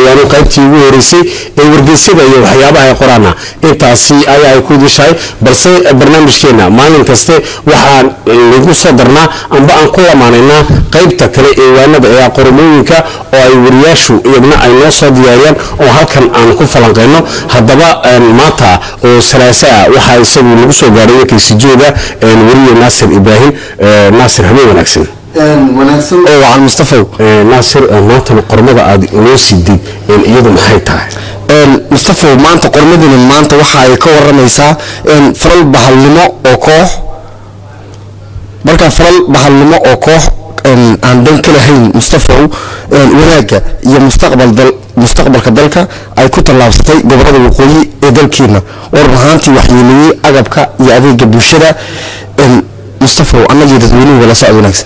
weeyaan qaybtii ugu horeysay ee wargeysyada iyo waxyaabaha ay qoraana intaasi ayaa ay ku idishahay balse barnaamijkeena maalin kaste waxaan lagu soo darnaa amba aan ku lamaanaynaa qaybta kale ee waanada ee qormooyinka oo ay wariyaashu iyagna ay noo soo diyaariyaan oo halkan aan ku falanqeyno haddaba maanta oo salaasa ah waxaa isagu lagu soo gaadhay warkaysi jooga weriye naasir ibraahim naasir habeen wanaagsan wanaagsan oo wacan mustafaw naasir maantana qormada aad inoo sidid iyadu maxay tahay mustafaw maanta qormadani maanta waxa ay ka waramaysaa falal bahalnimo oo koox markaa falal bahalnimo oo koox aan dan ka lahayn mustafaw wanaagga iyo mustaqbal dal mustaqbalka dalka ay ku tallaabsatay gobolada waqooyi ee dalkeena war ahaantii waxyeeleeyey agabka iyo adeega bulshada mustafaw annagii dadweynuhu wala socod wanaagsan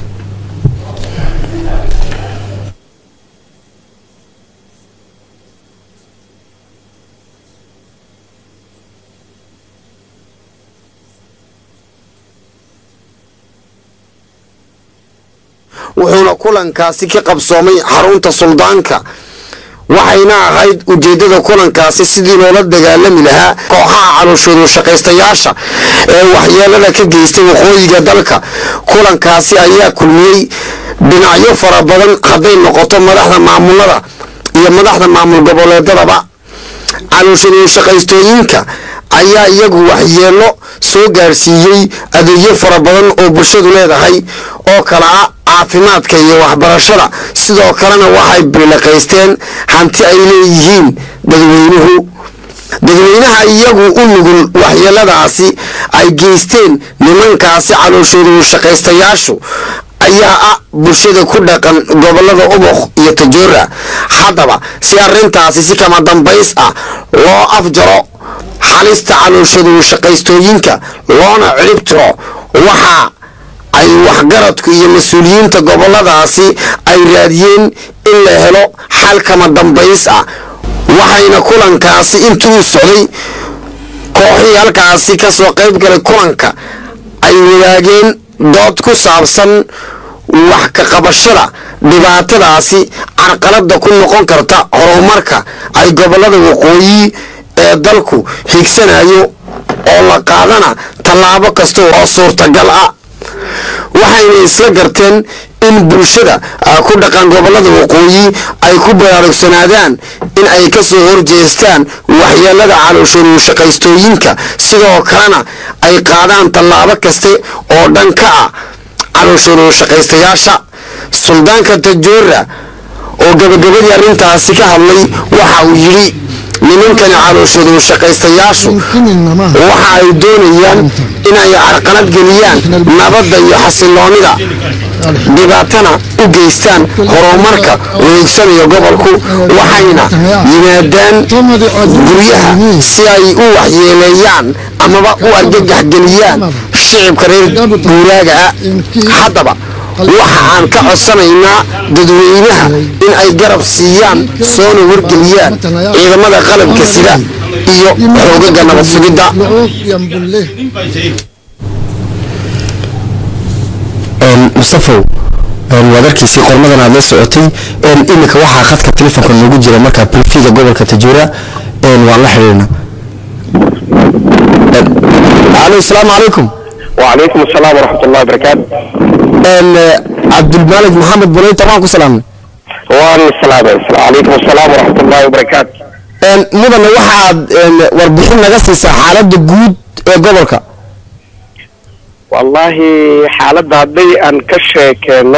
wuxuuna kulankaasi ka qabsoomay xarunta suldaanka waxayna ahayd ujeeddada kulankaasi sidii loola dagaalami lahaa kooxaha calooshoodu shaqaystayaasha ee waxyeelada ka geystay waqooyiga dalka kulankaasi ayaa kulmiyey dhinacyo fara badan hadday noqoto madaxda maamulada iyo madaxda maamul goboleedadaba calooshoodu shaqaystooyinka ayaa iyagu waxyeelo soo gaarsiiyey adeegyo fara badan oo bulshadu leedahay oo kala ah caafimaadka iyo waxbarashada sidoo kalena waxay bilaqaysteen hanti ay leeyihiin dadweynuhu dadweynaha iyagu u nugul waxyeeladaasi ay geysteen nimankaasi calooshoodu shaqaystayaashu ayaa ah bulshada ku dhaqan gobolada ubok iyo tajoora haddaba si arrintaasi si kama dambays ah loo afjaro xalista calooshadu shaqaystooyinka loona cirib tiro waxaa ay waxgaradku iyo mas-uuliyiinta goboladaasi ay raadiyeen in la helo xal kama dambays ah waxayna kulankaasi intuu socday kooxii halkaasi kasoo qayb galay kulanka ay wadaageen dood ku saabsan wax ka qabashada dhibaatadaasi carqalada ku noqon karta horumarka ay gobolada waqooyi ee dalku higsanayo oo la qaadana tallaabo kasta oo suurtagal ah waxayna isla garteen in bulshada ku dhaqan gobolada waqooyi ay ku baraarugsanaadaan in ay kasoo horjeestaan waxyeelada calooshoodu shaqaystooyinka sidoo kalena ay qaadaan tallaabo kaste oo dhan ka ah calooshoodu shaqaystayaasha suldaanka tajoora oo gabagabadii arrintaasi ka hadlay waxa uu yidhi nimankani calooshoodu shaqaystayaashu waxa ay doonayaan inay carqalad geliyaan nabadda iyo xasiloonida dhibaatana u geystaan horumarka wareegsanayo gobolku waxayna yimaadaan guryaha si ay u waxyeeleeyaan amaba u argagax geliyaan shicibka reer guuraaga ah haddaba waxa aan ka codsanaynaa dadweynaha in ay garab siiyaan soona wargeliyaan ciidamada qalabka sida iyo xoogaga nabad sugidda mustafow waad arkaysay qormadan aad la socotay iminka waxaa khadka telefoonka noogu jira markaa bulfiga gobolka tajuura waan la xidhiirna alo asalaamu calaykum وعليكم السلام ورحمة الله وبركاته cabdulmaalig maxamed buleyta waan ku salaamnay وعليكم السلام وعليكم السلام ورحمة الله وبركاته mudane waxaad warbixin naga siisaa xaaladda guud ee gobolka والله حالة هدي أن كشيكينو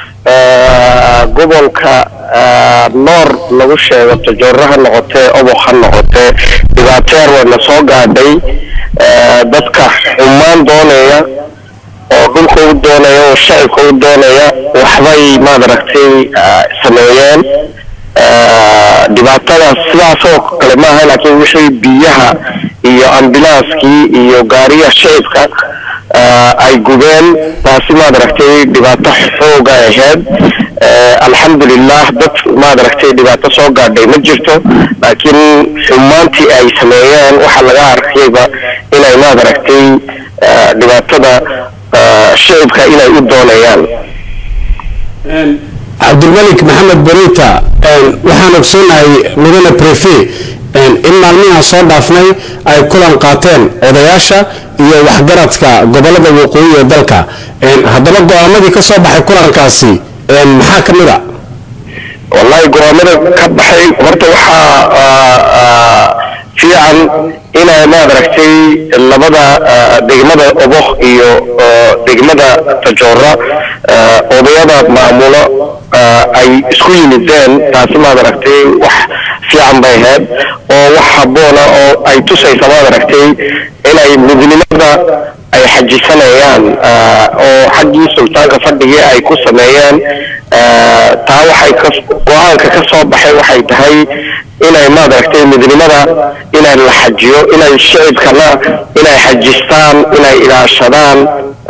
gobolka noor lagu sheego tajooraha noqotee oboq ha noqotee dhibaateer wayna soo gaadhay dadka xumaan doonaya oo dhulka u doonaya oo shacibka u doonaya waxbay maad aragtay sameeyeen dhibaatadaas sidaasoo kale maaha laakiin wixii biyaha iyo ambilaaskii iyo gaariga shicibka ay gubeen taasi maad aragtay dhibaato xooga ahayd alxamdulilah dad maad aragtay dhibaato soo gaadhay ma jirto laakiin xumaantii ay sameeyeen waxaa laga arkayba inay maad aragtay dhibaatada shicibka inay u doonayaan cabdilmalik maxamed borita waxaan ogsoonahay mudane prefe in maalmihan soo dhaafnay ay kulan qaateen odayaasha iyo waxgaradka gobolada waqooyi ee dalka haddaba go-aamadii ka soo baxay kulankaasi maxaa ka mid a wallahi go-aamada ka baxay horta waxaa fiican inay maad aragtay labada degmada oboh iyo degmada tajoora odayada maamulo ay isku yimideen taasi maad aragtay wax fiican bay ahayd oo wax habboona oo ay tusaysa maad aragtay inay midnimada ay xajisanayaan oo xaggii sultaanka fadhigii ay ku sameeyeen taa waxay go-aanka ka soo baxay waxay tahay inay maad aragtay midnimada inay la xajiyo inay shicibkana inay xajistaan inay ilaashadaan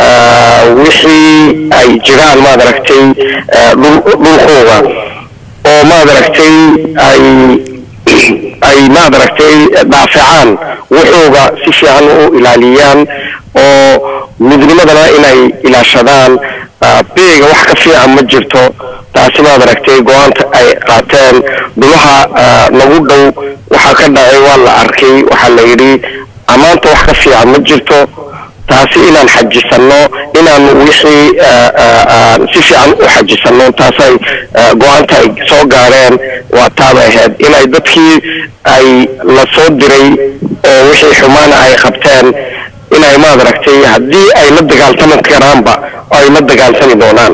wixii ay jiraan maad aragtay dhulkooga oo maad aragtay ay ay maad aragtay daafacaan wuxuuga si fiican u ilaaliyaan oo midnimadana inay ilaashadaan beega wax ka fiican ma jirto taasi maad aragtay go-aanta ay qaateen dhulaha nagu dhow waxaa ka dhacay waa la arkay waxaa la yidhi ammaanta wax ka fiican ma jirto taasi inaan xajisanno inaan wixii si fiican u xajisanno taasay go-aanta ay soo gaareen waa taabay ahayd inay dadkii ay la soo diray oo wixii xumaana ay qabteen inay maad aragtay haddii ay la dagaaltami karaanba ay la dagaaltami doonaan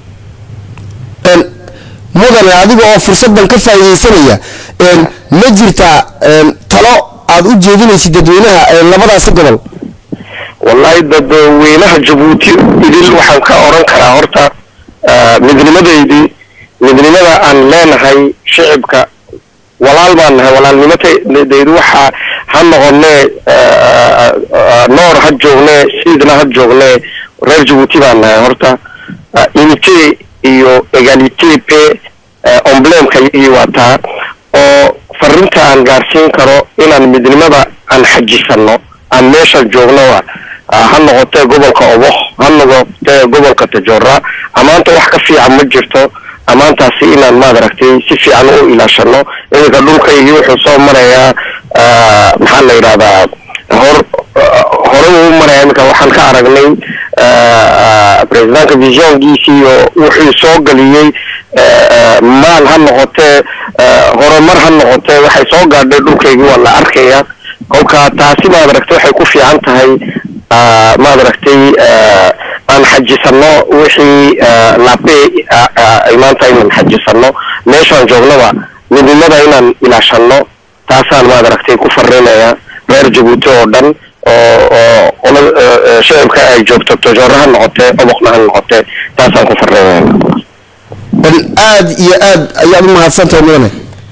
mudane adiga oo fursadan ka faa'iidaysanaya ma jirtaa talo aad u jeedinaysid dadweynaha labadaasi gobol wallahi dadweynaha jabuuti idil waxaan ka oran karaa horta midnimadeydii midnimada aan leenahay shicibka walaal baan nahay walaalnimadaydu waxaa ha noqonee noor ha joognee siidna ha joognee reer jabuuti baan nahay horta unité iyo egalité pe emblemka iyagii waa taa oo farinta aan gaarsiin karo inaan midnimada aan xajisanno aan meeshan joognoa ha noqotee gobolka oboh ha noqotee gobolka tajoora ammaanta wax ka fiican ma jirto ammaantaasi inaan maad aragtay si fiican u ilaashano iminka dhulkaygii wuxuu soo marayaa maxaa la yidhahdaa hor hore uu maraya iminka waxaan ka aragnay presidentka visionkiisii oo wuxuu soo geliyey maal ha noqotee horumar ha noqotee waxay soo gaadhay dhulkaygii waa la arkaya kolka taasi maad aragtay waxay ku fiican tahay maad aragtay aan xajisanno wixii lape maanta inaan xajisanno meeshaan joognaba midnimada inaan ilaashanno taasaan maad aragtay ku farinaya reer jabuuti oo dhan oo oo shicibka ay joogto tojoora ha noqotee oboqna ha noqotee taasaan ku farinaya aad iyo aad ayaad u mahadsantahay mudane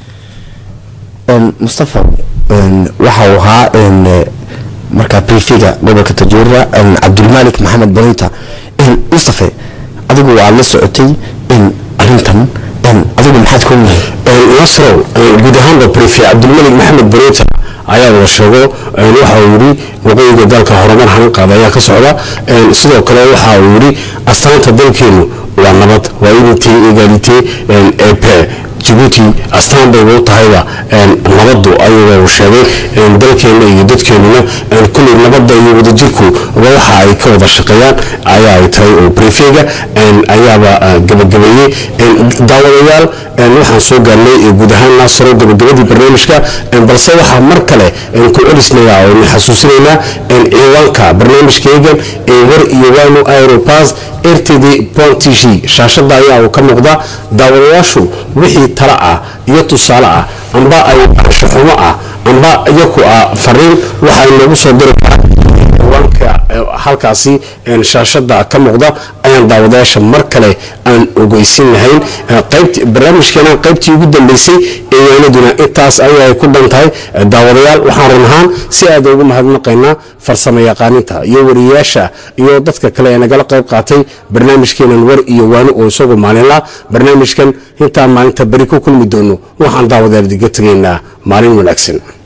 mustafa waxa uu ahaa markaa brifiga gobolka tajuura cabdulmalik maxamed bonita mustafe adigu waad la socotay arintan adigu maxaad ka ognahay nasrow guud ahaanba brifi cabdulmalik maxamed bonita ayaa wada sheego waxa uu yidhi waqooyiga dalka horumar hanqaad ayaa ka socda sidoo kale waxa uu yidhi astaanta dalkeenu waa nabad waa unity egalite epe jabuuti astaan bayba u tahayba nabadu ayuga uu sheegay dalkeenna iyo dadkeenuna kulley nabadda iyo wadajirku waxa ay ka wada shaqeeyaan ayaa ay tahay oo brefega ayaaba gabagabeeyey daawadayaal waxaan soo gaarnay guud ahaan naasaro gabagabadii barnaamijka balse waxaa mar kale ku celisnaya oo xasuusinaynaa ciidanka barnaamijkaygan ee war iyo waynu aeropas rtd pontish shaashada ayaa uu ka muuqda daawadayaashu wixii talo ah iyo tusaale ah amba ay anshaxumo ah amba iyaku ah fariin waxay noogu soo diri karaa ciwaanka halkaasi shaashada ka muuqda ayaan daawadayaasha mar kale aan ogeysin lahayn qaybt barnaamijkeena qaybtii ugu dambeysay ee waanaduna intaas ayay ku dhan tahay daawadayaal waxaan run ahaan si aad ugu mahadnaqaynaa farsamo yaqaaninta iyo wariyayaasha iyo dadka kale ee nagala qayb qaatay barnaamijkeenan war iyo waani oo isagu maalinla barnaamijkan intaan maalinta beri ku kulmi doono waxaan daawadayaal diga tegaynaa maalin wanaagsan